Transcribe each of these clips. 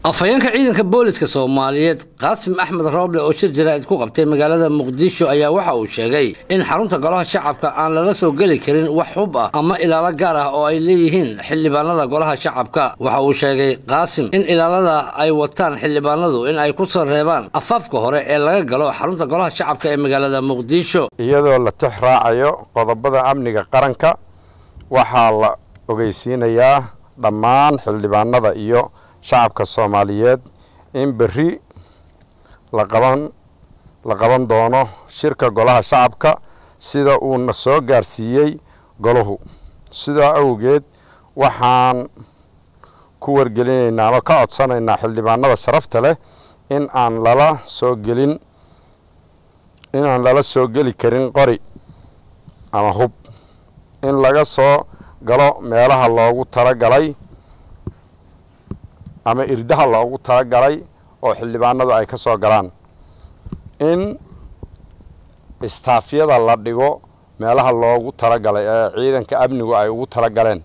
afhayeenka ciidanka booliska soomaaliyeed qaasim axmed rooble oo shir jaraa'id ku qabtay magaalada muqdisho ayaa waxa uu sheegay in xarunta golaha shacabka aan lala soo geli karin wax hub ah ama ilaalo gaar ah oo ay leeyihiin xildhibaanada golaha shacabka waxa uu sheegay qaasim in ilaalada ay wataan xildhibaanadu in ay ku soo reebaan afaafka hore ee laga galo xarunta golaha shacabka ee magaalada muqdisho iyadoo la tix raacayo qodobada amniga qaranka waxaa la ogeysiinayaa dhammaan xildhibaanada iyo shacabka soomaaliyeed in berri la qaban la qaban doono shirka golaha shacabka sida uuna soo gaarsiiyey golahu sidaa awgeed waxaan ku wargelinaynaa ama ka codsanaynaa xildhibaanada sharafta leh in aan lala soo gelin inaan lala soo geli karin qori ama hub in laga soo galo meelaha loogu talagalay ama irdaha loogu talagalay oo xildhibaanadu ay ka soo galaan in istaafyada la dhigo meelaha loogu talagalay ee ciidanka amnigu ay ugu talagaleen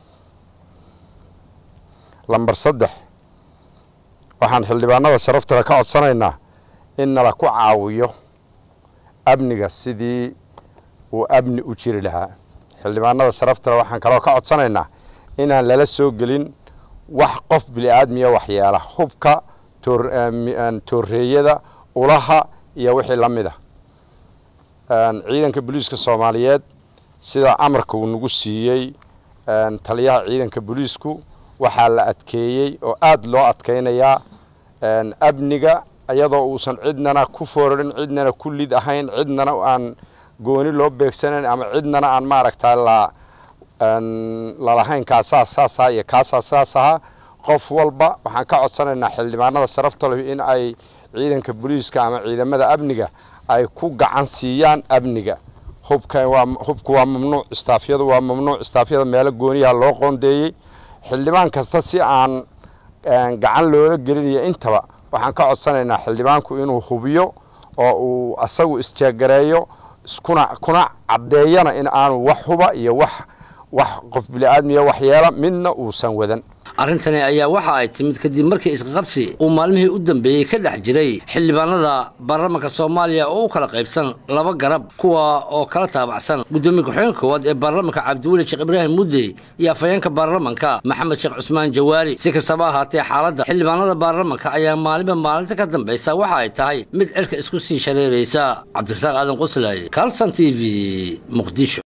lamber saddex waxaan xildhibaanada sharaftale ka codsanaynaa in nala ku caawiyo amniga sidii uu amni u jiri lahaa xildhibaanada sharaftale waxaan kaloo ka codsanaynaa inaan lala soo gelin wax qof bili-aadmiya waxyeela hubka tooreeyada ulaha iyo wixii la mid a ciidanka booliiska soomaaliyeed sida amarka uu nagu siiyey taliyaha ciidanka booliisku waxaa la adkeeyey oo aada loo adkaynayaa amniga iyadoo uusan cidnana ku foorarin cidnana ku lid ahayn cidnana aan gooni loo beegsanayn ama cidnana aan maaragta la lalahayn kaasaa saasaha iyo kaasaa saas ahaa qof walba waxaan ka codsanaynaa xildhibaanada sharafta leh in ay ciidanka booliiska ama ciidamada amniga ay ku gacan siiyaan amniga hubka waa hubku waa mamnuuc istaafyadu waa mamnuuc istaafyada meelo gooniyaha loo qoondeeyey xildhibaan kasta si aan gacan loola gelinayo intaba waxaan ka codsanaynaa xildhibaanku inuu hubiyo oo uu asagu isjeegareeyo iskuna kuna caddeeyana in aanu wax huba iyo wax wax qof bili-aadmiya waxyeela midna uusan wadan arrintani ayaa waxa ay timid kadib markii isqabsi uu maalmihii u dambeeyey ka dhex jiray xildhibaanada baarlamanka soomaaliya oo u kala qaybsan laba garab kuwa oo kala taabacsan guddoomiye ku-xigeenka koowaad ee baarlamanka cabdiweli sheekh ibraahim muddey iyo afhayeenka baarlamanka maxamed sheekh cusmaan jawaari si kastaba ahaatee xaaladda xildhibaanada baarlamanka ayaa maalinba maalinta ka dambaysa waxa ay tahay mid cirka isku sii shareeraysa cabdirasaaq aadan qoslaaye calson t v muqdisho